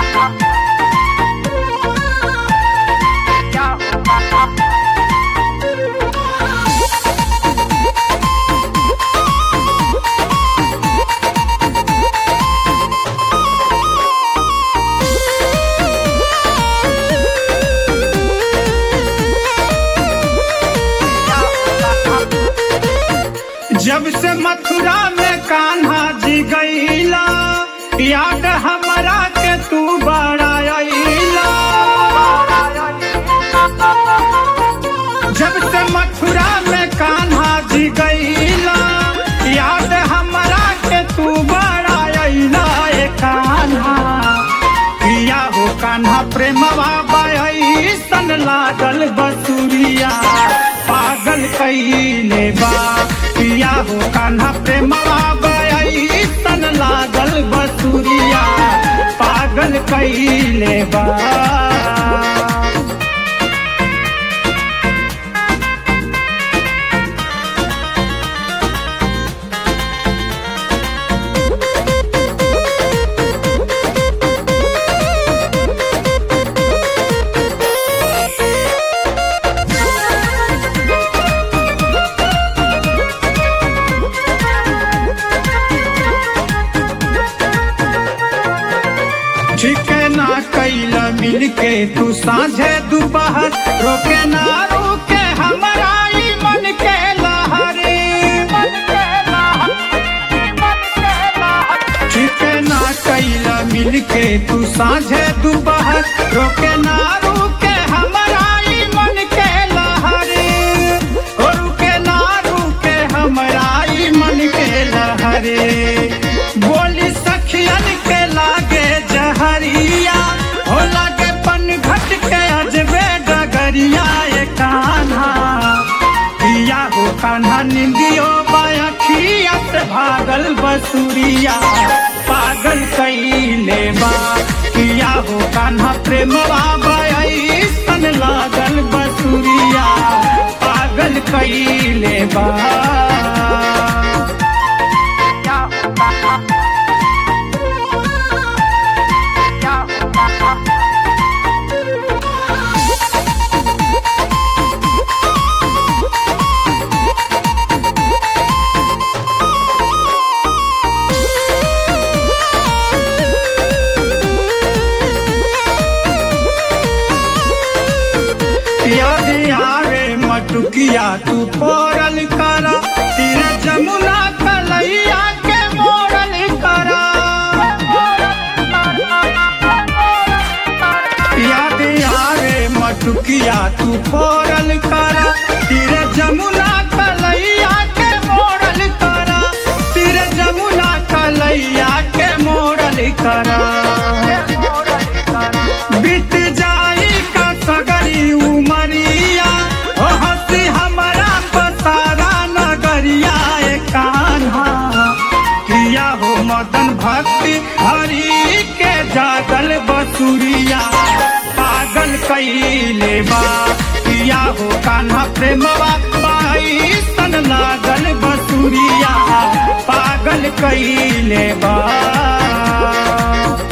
जब से मथुरा में कान्हा जी गईला याद हमरा के तू बड़ा अइला जब से मथुरा में कान्हा जी गईला याद हमरा के तू बड़ा अइला ए कान्हा किया हो कान्हा प्रेमवा बई सन लागल बसुरिया पागल कईले बा किया हो कान्हा प्रेमवा बई सन लागल बसुरिया पागल कईले बा ठीके ना कैला मिल के तू साझे दोपहर रोके ना रोके हमारा ई मन के लहरे मन के लहर, मन के लहर। ठीके ना कैला मिल के तू साझे दोपहर रोके ना रोके हमारा ई मन के लहरे ओ रुके ना रुके हमारा ई मन के लहरे बोली सखियन के लागे जहरिया हो लागे पन घट के अजबे डगरिया ए कान्हा पिया हो कान्हा निंदियो बायखिया से भागल बसुरिया पागल कईले बा किया हो कान्हा प्रेमवा बई सन लागल बसुरिया पागल कईले बा यदि आवे मटुकिया तू पोरल करा तीर जमुना कलैया के मोरल करा यदि आवे मटुकिया तू पोरल करा तीर जमुना कलैया के मोरल करा तीर जमुना कलैया के मोरल करा बीत जाई का सगरी उमरिया हो हंसी हमारा पसारा नगरिया ए कान्हा किया हो मदन भक्ति हरि के जागल बसुरिया पागल कईले बा किया हो कान्हा प्रेमवा बाई सन लागल बसुरिया पागल कईले बा